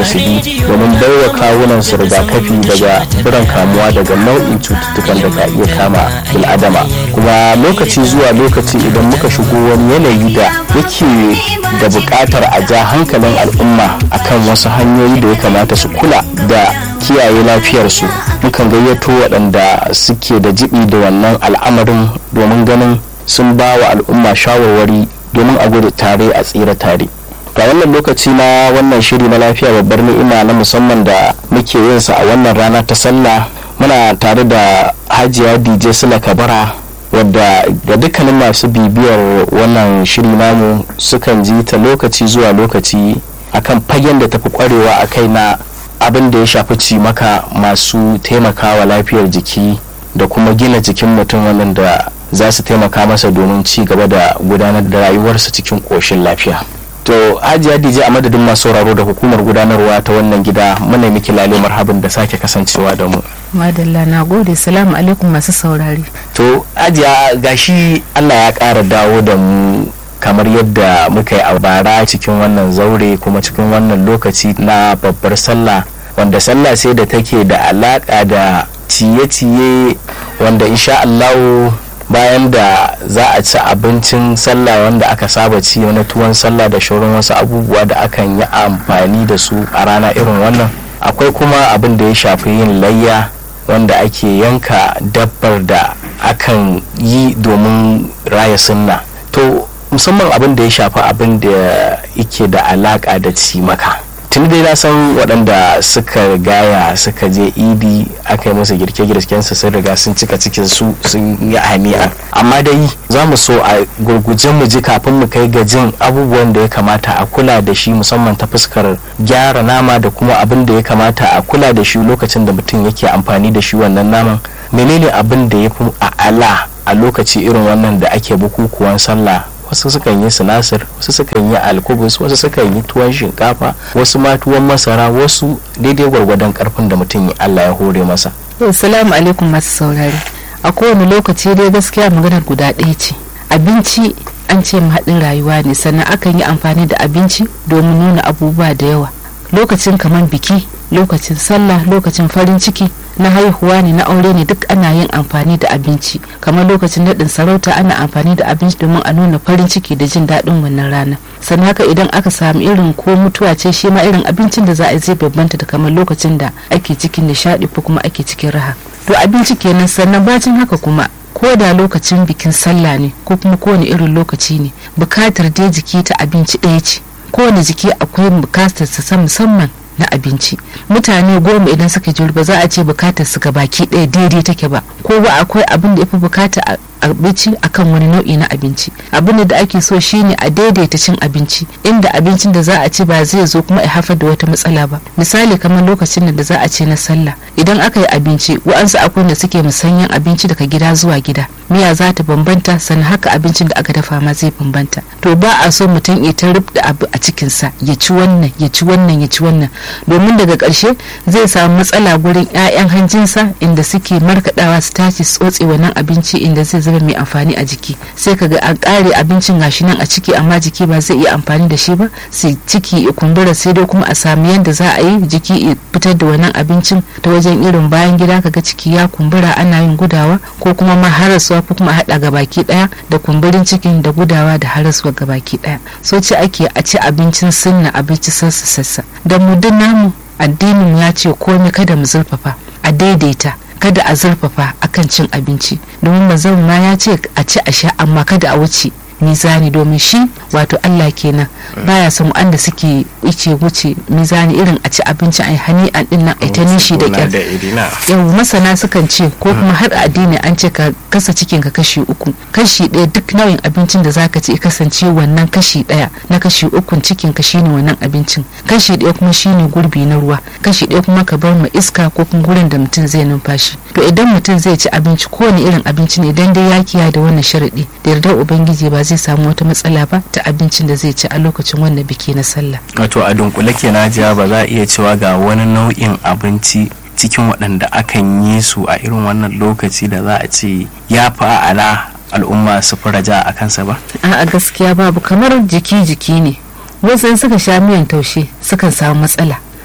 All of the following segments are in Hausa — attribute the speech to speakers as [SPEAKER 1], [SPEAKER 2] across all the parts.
[SPEAKER 1] su bi domin baiwa kawunan su rigakafi daga biran kamuwa daga nau'in cututtukan da ka iya kama bil'adama kuma lokaci zuwa lokaci idan muka shigo wani yanayi da yake da buƙatar a ja hankalin al'umma akan wasu hanyoyi da ya kamata su kula da kiyaye lafiyarsu mukan gayyato waɗanda suke da jibi da wannan al'amarin domin ganin sun ba wa al'umma shawarwari domin a gudu tare a tsira tare ga wannan lokaci na wannan shiri na lafiya babbar ni'ima na musamman da muke yin sa a wannan rana ta sallah muna tare da hajiya dj sula kabara wadda ga dukkanin masu bibiyar wannan shiri namu sukan ji ta lokaci zuwa lokaci akan fagen da tafi kwarewa a kai na abin da ya shafi cimaka masu taimakawa lafiyar jiki da kuma gina jikin mutum wannan da za su taimaka masa domin ci gaba da gudanar da rayuwarsa cikin ƙoshin lafiya to hajiya dj a madadin masu sauraro da hukumar gudanarwa ta wannan gida muna miki lale marhabin da sake kasancewa da mu
[SPEAKER 2] madalla na gode salamu alaikum masu saurari
[SPEAKER 1] to hajiya gashi allah ya ƙara dawo da mu kamar yadda muka yi a bara cikin wannan zaure kuma cikin wannan lokaci na babbar sallah wanda sallah sai da take da alaƙa da ciye-ciye wanda insha allahu bayan da za a ci abincin sallah wanda aka saba ci na tuwon sallah da shauran wasu abubuwa da akan yi amfani da su a rana irin wannan akwai kuma abin da ya shafi yin layya wanda ake yanka dabbar da akan yi domin raya sunna to musamman abin da ya shafi abin da yake da alaka da cimaka tun dai na san waɗanda suka gaya suka je idi aka yi musu girke-girken su sun riga sun cika cikin su sun yi hani'a amma dai za mu so a gurguje mu ji kafin mu kai ga jin abubuwan da ya kamata a kula da shi musamman ta fuskar gyara nama da kuma abin da ya kamata a kula da shi lokacin da mutum yake amfani da shi wannan naman menene abin da ya fi a'ala a lokaci irin wannan da ake bukukuwan sallah wasu sukan yi sinasir wasu sukan yi alkubus wasu sukan yi tuwon shinkafa wasu ma tuwon masara wasu daidai gwargwadon karfin da mutum Allah ya hore masa
[SPEAKER 2] salamu alaikum masu saurari a kowane lokaci dai gaskiya maganar guda ɗaya ce abinci an ce haɗin rayuwa ne sannan akan yi amfani da abinci domin nuna abubuwa da yawa lokacin kamar biki lokacin sallah lokacin farin ciki na haihuwa ne na aure ne duk ana yin amfani da abinci kamar lokacin naɗin sarauta ana amfani da abinci domin a nuna farin ciki da jin daɗin wannan rana sannan haka idan aka samu irin ko mutuwa ce shi ma irin abincin da za a yi zai bambanta da kamar lokacin da ake cikin nishaɗi ko kuma ake cikin raha to abinci kenan sannan bacin haka kuma ko da lokacin bikin sallah ne ko kuma kowane irin lokaci ne bukatar dai jiki ta abinci ɗaya ce kowane jiki akwai bukatar sa musamman na abinci mutane goma idan suka ji ba za a ce bukatar su baki ɗaya daidai take ba ko ba akwai abin da ya fi bukata abinci akan wani nau'i na abinci abin da ake so shine a daidaita cin abinci inda abincin da za a ci ba zai zo kuma ya haifar da wata matsala ba misali kamar lokacin da za a ce na sallah idan aka yi abinci wa'ansu akwai da suke musanyen abinci daga gida zuwa gida miya za ta bambanta sannan haka abincin da aka dafa ma zai bambanta to ba a so mutum ya ta da abu a cikinsa ya ci wannan ya ci wannan ya ci wannan domin daga ƙarshe zai samu matsala gurin 'ya'yan hanjinsa inda suke markaɗawa su tashi su tsotse wannan abinci inda zai zama mai amfani a jiki sai kaga an ƙare abincin gashi nan a ciki amma jiki ba zai iya amfani da shi ba sai ciki ya kumbura sai dai kuma a samu yadda za a yi jiki ya fitar da wannan abincin ta wajen irin bayan gida kaga ciki ya kumbura ana yin gudawa ko kuma ma harasuwa ko kuma haɗa gabaki ɗaya da kumburin cikin da gudawa da harasuwa gabaki ɗaya so ce ake a ci abincin sunna abinci sassa sassa da mu namu addinin ya ce komai kada mu zurfafa a daidaita kada a zurfafa akan cin abinci domin mazan ma ya ce a ci a sha amma kada a wuce mizani domin shi wato Allah kenan baya son wanda suke ice wuce mizani irin a ci abinci a hani an din nan ita nishi da kyar yau masana sukan ce ko kuma har addini an ce ka kasa cikin ka kashi uku kashi ɗaya duk nauyin abincin da zaka ci kasance wannan kashi ɗaya na kashi ukun cikin ka shine wannan abincin kashi ɗaya kuma shine gurbi na ruwa kashi ɗaya kuma ka bar ma iska ko kuma gurin da mutum zai numfashi to idan mutum zai ci abinci kowane irin abinci ne idan dai ya kiyaye da wannan sharaɗi da yardar ubangiji ba zai samu wata matsala ba ta abincin da zai ci a lokacin wannan biki na sallah
[SPEAKER 1] wato a dunkule kenan jiya ba za a iya cewa ga wani nau'in abinci cikin waɗanda akan yi su a irin wannan lokaci da za a ce ya fi ala al'umma su fi raja a kansa ba
[SPEAKER 2] a gaskiya babu kamar jiki jiki ne wasu suka sha miyan taushe sukan samu matsala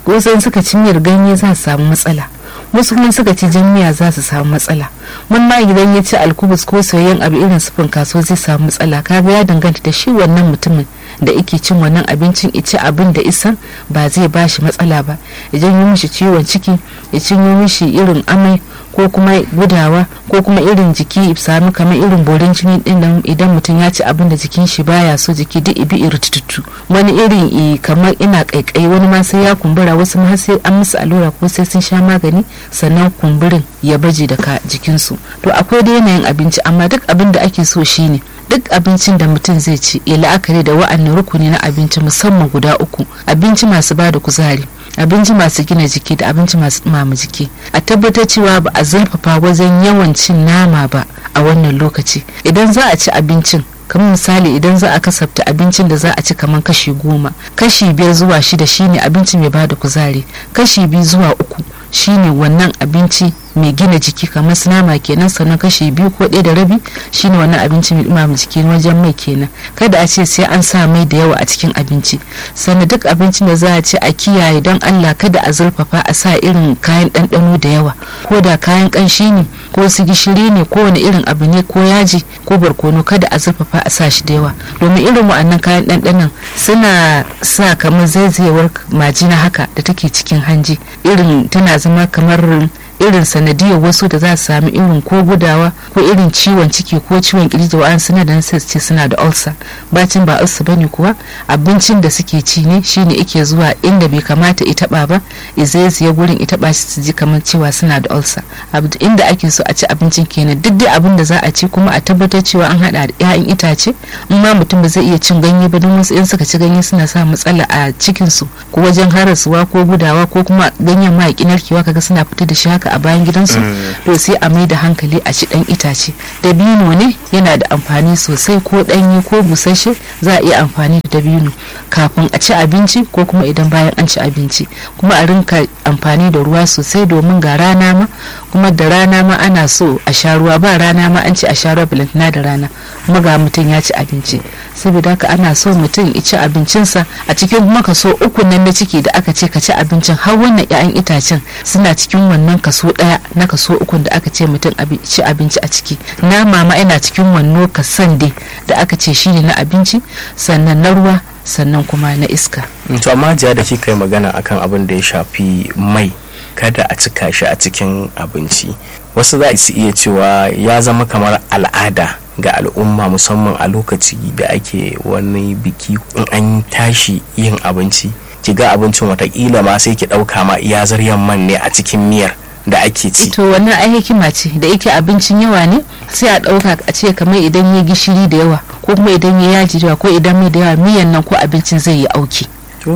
[SPEAKER 2] wasu suka ci miyar ganye za su samu matsala wasu kuma suka ci jan miya za su samu matsala mun ma idan ya ci alkubus ko soyayyen abu irin sufin kaso zai samu matsala kaga ya danganta da shi wannan mutumin da ike cin wannan abincin ici abin da isan ba zai ba shi matsala ba idan yi mishi ciwon ciki ya cinyo mishi irin amai ko kuma gudawa ko kuma irin jiki sami kamar irin borin jini din nan idan mutum ya ci abin da jikin shi baya so jiki duk ibi irtututu wani irin kamar ina kaikai wani ma sai ya kumbura wasu ma sai an musu allura ko sai sun sha magani sannan kumburin ya baje daga jikinsu to akwai da yanayin abinci amma duk abin da ake so shine duk abincin da mutum zai ci ya la'akari da wa'annan rukuni na abinci musamman guda uku abinci masu ba da kuzari abinci masu gina jiki da abinci masu ɗumama jiki a tabbatar cewa ba a zurfafa wajen yawan cin nama ba a wannan lokaci idan za a ci abincin kamar misali idan za a kasafta abincin da za a ci kamar kashi goma kashi biyar zuwa shida shine abinci mai bada kuzari kashi biyu zuwa uku shine wannan abinci mai gina jiki kamar su nama kenan sannan kashi biyu ko ɗaya da rabi shine wannan abinci mai ɗumama jiki wajen mai kenan kada a ce sai an sa mai da yawa a cikin abinci sannan duk abincin da za a ci a kiyaye don allah kada a zurfafa a sa irin kayan ɗanɗano da yawa ko da kayan ƙanshi ne ko su gishiri ne ko wani irin abu ne ko yaji ko barkono kada a zurfafa a sa shi da yawa domin irin wa'annan kayan ɗanɗanon suna sa kamar zaizayewar majina haka da take cikin hanji irin tana zama kamar irin sanadiyar wasu da za su sami irin ko gudawa ko irin ciwon ciki ko ciwon kirji da wa'an suna da ce suna da ulcer bacin ba ulcer bane kuwa abincin da suke ci ne shine ike zuwa inda bai kamata ita ba ba izai ya gurin ita ba shi su ji kamar cewa suna da ulcer inda ake so a ci abincin kenan duk dai abin da za a ci kuma a tabbatar cewa an hada da 'ya'yan itace in ma mutum ba zai iya cin ganye ba don wasu in suka ci ganye suna sa matsala a cikin su ko wajen harasuwa ko gudawa ko kuma ganyen ma narkewa kaga suna fita da shi haka a bayan gidansu to sai a mai da hankali a ci dan itace dabino ne yana da amfani sosai ko danyi ko busasshe za a iya amfani da dabino kafin a ci abinci ko kuma idan bayan an ci abinci kuma a rinka amfani da ruwa sosai domin ga rana ma kuma da rana ma ana so a sha ruwa ba rana ma an ci a sha ruwa balantana da rana kuma ga mutum ya ci abinci saboda haka ana so mutum ya ci abincinsa a cikin kuma kaso uku nan na ciki da aka ce ka ci abincin har wannan 'ya'yan itacen suna cikin wannan kaso daya na kaso ukun da aka ce mutum ci abinci a ciki nama ma yana cikin wannan kasan dai da aka ce shine na abinci sannan na ruwa sannan kuma na iska
[SPEAKER 1] to amma jiya da kika yi magana akan abin da ya shafi mai kada a cika shi a cikin abinci wasu za su iya cewa ya zama kamar al'ada ga al'umma musamman a lokaci da ake wani biki in an tashi yin abinci ki ga abincin watakila ma sai ki ɗauka ma iya zaryan man ne a cikin miyar da ake ci
[SPEAKER 2] to wannan ai hikima ce da yake abincin yawa ne sai a ɗauka a ce kamar idan ya gishiri da yawa ko kuma idan ya yaji da yawa ko idan mai da yawa miyan nan ko abincin zai yi auki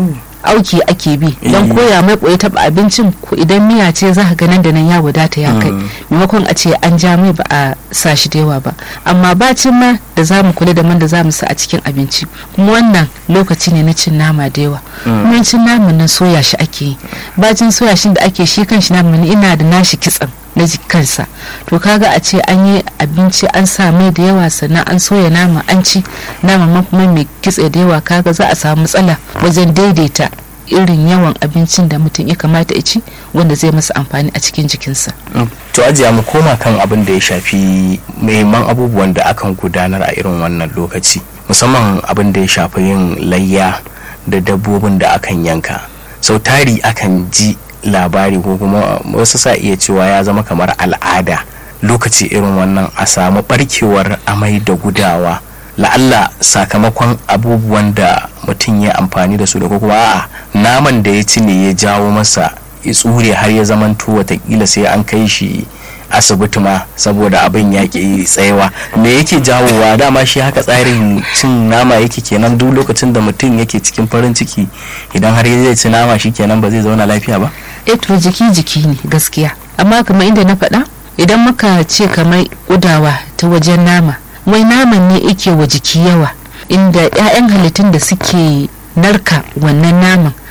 [SPEAKER 2] auki ake bi don koya mai koyi taba abincin ko idan miya ce za ka ga nan da nan ya wadata ya kai maimakon a ce an ja mai ba a sa shi da yawa ba amma bacin ma da za mu kula da man da za mu sa a cikin abinci kuma wannan lokaci ne na cin nama da yawa kuma cin naman nan soya shi ake yi bacin soya shi da ake shi kan shi naman ina da nashi kitsan na kansa to kaga a ce an yi abinci an sa mai da yawa sannan an soya nama an ci nama ma kuma mai kitse da yawa kaga za a samu matsala wajen daidaita irin yawan abincin da mutum ya kamata ya ci wanda zai masa amfani a cikin jikinsa.
[SPEAKER 1] to ajiya mu koma kan abin da ya shafi muhimman abubuwan da akan gudanar a irin wannan lokaci musamman abin da ya shafi yin layya da dabbobin da akan yanka sau tari akan ji labari ko kuma wasu sa iya cewa ya zama kamar al'ada lokaci irin wannan a samu barkewar amai da gudawa la'alla sakamakon abubuwan da mutum ya amfani da su da kuma a'a naman da ya ci ne ya jawo masa ya tsure har ya zamanto watakila sai an kai shi asibiti ma saboda abin ya ke tsayawa me yake jawowa dama shi haka tsarin cin nama yake kenan duk lokacin da mutum yake cikin farin ciki idan har zai ci nama shi kenan ba zai zauna lafiya ba
[SPEAKER 2] to jiki jiki ne gaskiya amma kamar inda na faɗa idan muka ce kamar kudawa ta wajen nama wai naman ne yake wa jiki yawa inda 'ya'yan halittun da suke narka wannan naman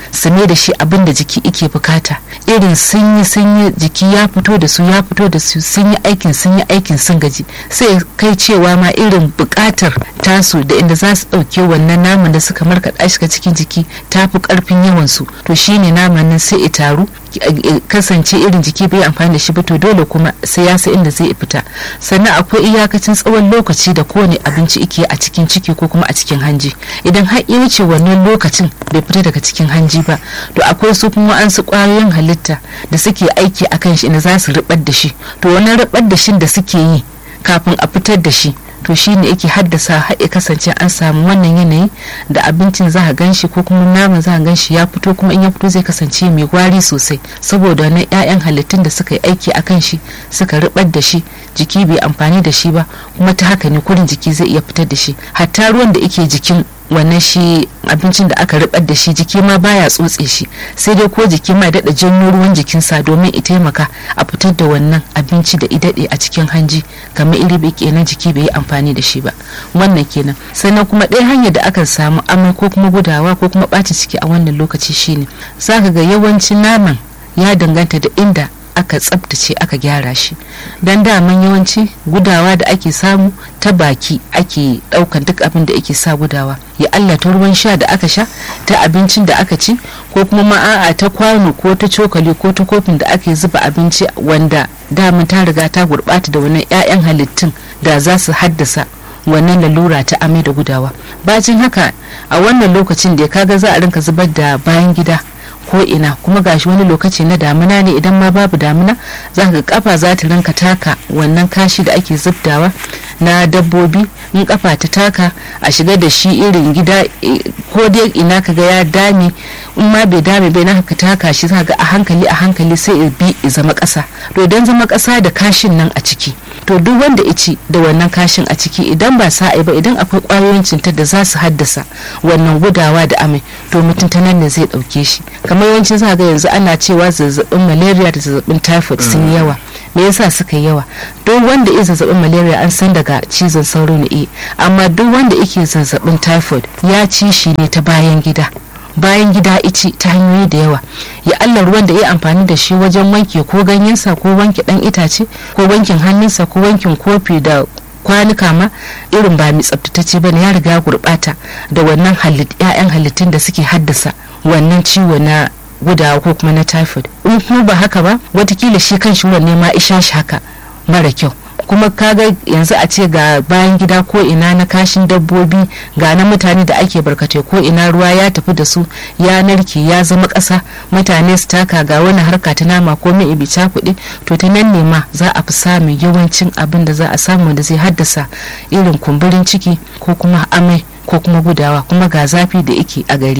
[SPEAKER 2] su mai da shi abin da jiki ike bukata irin sun yi sun yi jiki ya fito da su ya fito da su sun yi aikin sun yi aikin sun gaji sai kai cewa ma irin bukatar tasu da inda za su ɗauke wannan naman da suka markaɗa shi cikin jiki ta fi ƙarfin yawan su to shine naman nan sai ya taru kasance irin jiki bai amfani da shi ba to dole kuma sai ya sa inda zai fita sannan akwai iyakacin tsawon lokaci da kowane abinci ike a cikin ciki ko kuma a cikin hanji idan har ya wuce wannan lokacin bai fita daga cikin hanji ba to akwai su kuma an su kwayoyin halitta da suke aiki akan shi inda za su ribar da shi to wannan ribar da shi da suke yi kafin a fitar da shi to shi ne yake haddasa har ya kasance an samu wannan yanayi da abincin za a gan shi ko kuma naman za a gan shi ya fito kuma in ya fito zai kasance mai gwari sosai saboda wannan 'ya'yan halittun da suka yi aiki a kan shi suka ribar da shi jiki bai amfani da shi ba kuma ta haka ne kurin jiki zai iya fitar da shi hatta ruwan da yake jikin wannan shi abincin da aka ribar da shi jiki ma baya tsotse shi sai dai ko jiki ma daɗa janyo ruwan jikinsa domin ya taimaka a fitar da wannan abinci da idade a cikin hanji kamar iri bai kenan jiki bai yi amfani da shi ba wannan kenan sannan kuma ɗaya hanyar da aka samu amai ko kuma gudawa ko kuma ɓata ciki a wannan lokaci shine zaka ga yawancin naman ya danganta da inda aka tsabtace aka gyara shi don daman yawanci gudawa da ake samu ta baki ake daukan duk abin da ake sa gudawa ya Allah ta ruwan sha da aka sha ta abincin da aka ci ko kuma ma'a'a ta kwano ko ta cokali ko ta kofin da ake zuba abinci wanda daman ta riga ta gurbata da wannan 'ya'yan halittun da za su haddasa wannan lalura ta amai da gudawa bacin haka a wannan lokacin da kaga za a rinka zubar da bayan gida ko ina kuma gashi wani lokaci na damina ne idan ma babu damina za ka kafa za ta rinka taka wannan kashi da ake zubdawa na dabbobi in kafa ta taka a shiga da shi irin gida ko dai ina kaga ya dame in ma bai dame bai na ka taka shi za ga a hankali a hankali sai ya bi ya zama kasa to idan zama kasa da kashin nan a ciki to duk wanda ya ci da wannan kashin a ciki idan ba sa'ai ba idan akwai kwayoyin cutar da za su haddasa wannan gudawa da amai to mutum ta nan ne zai dauke shi kamar yawanci za ga yanzu ana cewa zazzabin malaria da zazzabin typhoid sun yi yawa me yasa suka yi yawa duk wanda ya zazzabin malaria an san daga cizon sauro ne amma duk wanda yake zazzabin typhoid ya ci shi ne ta bayan gida bayan gida ici ta hanyoyi da yawa ya Allah ruwan da ya amfani da shi wajen wanke ko ganyensa ko wanke dan itace ko wankin hannunsa ko wankin kofi da kwanuka ma irin ba mai tsaftatacce bane ya riga ya gurbata da wannan ƴaƴan halittun da suke haddasa wannan ciwo na gudawa ko kuma na typhoid in kuma ba haka ba watakila shi kan shi ne ma isha shi haka mara kyau kuma kaga yanzu a ce ga bayan gida ko ina na kashin dabbobi ga na mutane da ake barkatai ko ina ruwa ya tafi da su ya narke ya zama ƙasa mutane su taka ga wani harka ta nama ko mai ibi kuɗi to ta nan ne ma za a fi samun yawancin abin da za a samu da zai haddasa irin kumburin ciki ko kuma amai ko kuma gudawa kuma ga zafi da yake a gari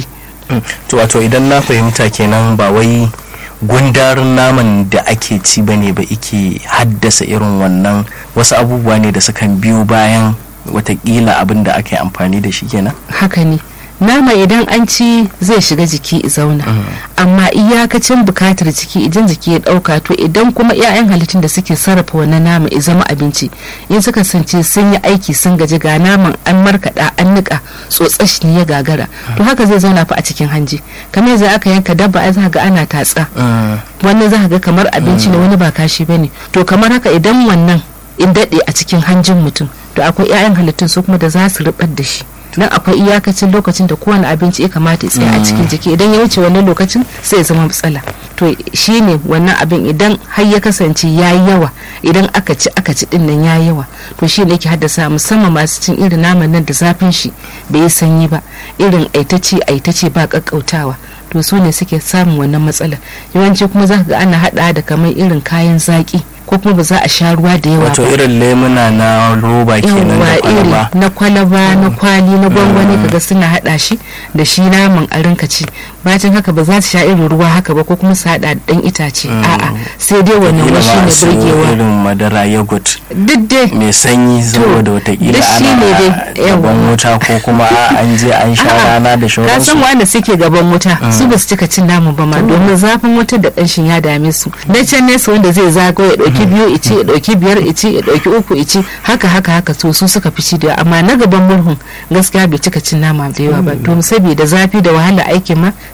[SPEAKER 1] to wato idan na fahimta kenan ba wai gundarin naman da ake ci bane ba ike haddasa irin wannan wasu abubuwa ne da sukan biyo bayan watakila abin da aka yi amfani da shi kenan
[SPEAKER 2] haka ne nama idan an ci zai shiga jiki zauna amma iyakacin bukatar jiki idan jiki ya dauka to idan kuma 'ya'yan halittun da suke sarrafa wannan nama ya zama abinci in suka sance sun yi aiki sun gaji ga naman an markaɗa an nika tsotsash ne ya gagara to haka zai zauna fa a cikin hanji kamar yanzu aka yanka dabba ai za ga ana tatsa wannan za ga kamar abinci ne wani ba kashi bane to kamar haka idan wannan in daɗe a cikin hanjin mutum to akwai 'ya'yan halittun su kuma da za su rubar da shi dan akwai iyakacin lokacin da kowane abinci ya kamata ya tsaya a cikin jiki idan ya wuce wannan lokacin sai ya zama matsala to shine wannan abin idan har ya kasance ya yi yawa idan aka ci aka ci din nan ya yi yawa to shi ne yake haddasa musamman masu cin irin naman nan da zafin shi bai yi sanyi ba irin aitace aitace ba kakkautawa to su ne suke samun wannan matsalar yawanci kuma za ga ana hada da kamar irin kayan zaki ko kuma ba za a sha ruwa da yawa
[SPEAKER 1] wato irin lemuna na roba kenan da kwalaba
[SPEAKER 2] na kwalaba na kwali na gwangwani kaga suna hada shi da shi naman a rinka ci bacin haka ba za su sha irin ruwa haka ba ko kuma su hada dan itace a'a sai dai wannan wa shine burgewa
[SPEAKER 1] irin madara yogurt
[SPEAKER 2] duk dai
[SPEAKER 1] mai sanyi saboda watakila
[SPEAKER 2] duk shine dai,
[SPEAKER 1] ana
[SPEAKER 2] yawa.
[SPEAKER 1] gaban wuta ko kuma an je an sha
[SPEAKER 2] A'a,
[SPEAKER 1] rana da
[SPEAKER 2] ka san
[SPEAKER 1] shauransu
[SPEAKER 2] wanda suke gaban wuta su ba su cika cin naman ba ma domin zafin wutar da kanshin ya dame su na can nesa wanda zai zago ya dauki biyu ici ya dauki biyar ici ya dauki uku ici haka haka haka to su suka fi ci da yawa. amma na gaban murhun gaskiya bai cika cin nama da yawa ba to saboda zafi da wahala aikin ma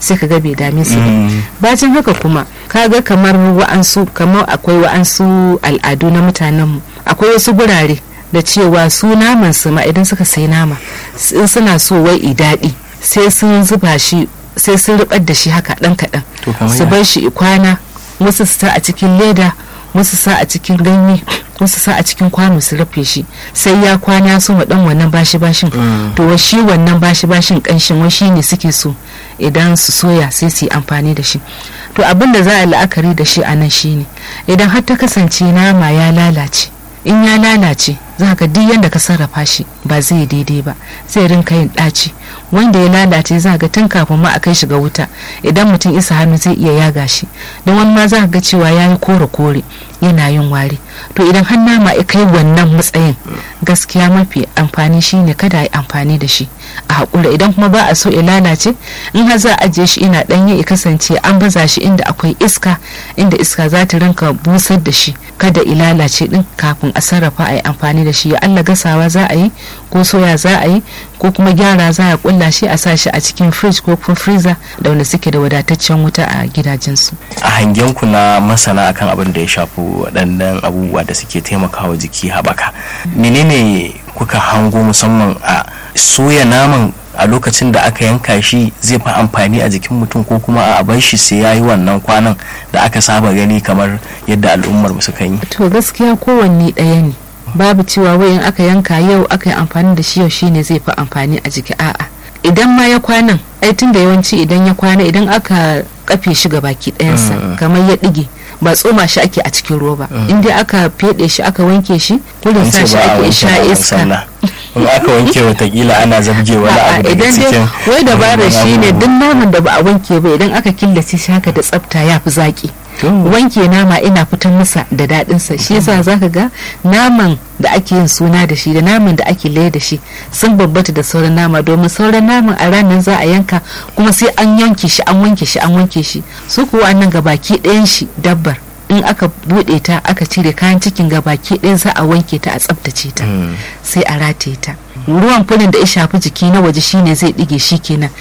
[SPEAKER 2] sai ka ga bai dame su ba bacin haka kuma kaga kamar wa'ansu kamar akwai wa'ansu al'adu na mutanenmu akwai wasu gurare da cewa su naman su ma idan suka sai nama in suna so wai i daɗi sai sun zuba shi sai sun rubar da shi haka ɗan kaɗan su bar shi kwana wasu su sa a cikin leda wasu sa a cikin ganye wasu sa a cikin kwano su rufe shi sai ya kwana su ma dan wannan bashi bashin to wa shi wannan bashi bashin kanshin wa shi ne suke so idan su soya sai su yi amfani da shi to abin da za a la'akari da shi a nan shine idan har ta kasance nama ya lalace in ya lalace za ka duk yadda ka sarrafa shi ba zai daidai ba zai rinka yin ɗaci wanda ya lalace za ga tun kafin ma a kai shi ga wuta idan mutum isa hannu zai iya yaga shi don wani ma za ga cewa ya yi kore kore yana yin wari to idan har nama ya kai wannan matsayin gaskiya mafi amfani shine kada a yi amfani da shi a haƙura idan kuma ba a so ya lalace in har za a ajiye shi ina ɗanye ya kasance an baza shi inda akwai iska inda iska za ta rinka busar da shi kada ya lalace din kafin a sarrafa a yi amfani da shi ya Allah gasawa za a yi ko soya za a yi ko kuma gyara za a kulla shi a sa shi a cikin fridge ko kuma freezer da wanda suke da wadataccen wuta a gidajensu.
[SPEAKER 1] a hangen ku na masana akan abin da ya shafi waɗannan abubuwa da suke taimakawa jiki haɓaka menene kuka hango musamman a soya naman a lokacin da aka yanka shi zai fi amfani a jikin mutum ko kuma a bar shi sai ya yi wannan kwanan da aka saba gani kamar yadda al'ummar suka yi
[SPEAKER 2] to gaskiya kowanne ɗaya ne babu cewa wayan aka yanka yau aka yi amfani da shi yau shine zai fi amfani a jiki a'a idan ma ya kwanan ai tun da yawanci idan ya kwana idan aka kafe shi ga baki ɗayansa kamar ya ɗige ba tsoma shi ake a cikin roba in dai aka feɗe shi aka wanke shi kullum sa shi ake sha iska
[SPEAKER 1] in aka wanke watakila ana zabge wani abu daga
[SPEAKER 2] idan dai
[SPEAKER 1] cikin
[SPEAKER 2] wai dabara shi ne duk naman da ba a wanke ba idan aka killace shi haka da tsafta ya fi zaki wanke nama ina fitan masa da daɗinsa shi yasa zaka ga naman da ake yin suna da shi da naman da ake laye da shi sun babbata da sauran nama domin sauran naman a ranar za a yanka kuma sai an yanke shi an wanke shi an wanke shi su kuwa nan gabaki ɗayan shi dabbar in aka buɗe ta aka cire kayan cikin gabaki ɗaya za a wanke ta a tsaftace ta sai a rataye ta ruwan fulin da ya shafi jiki na waje shine zai ɗige shi kenan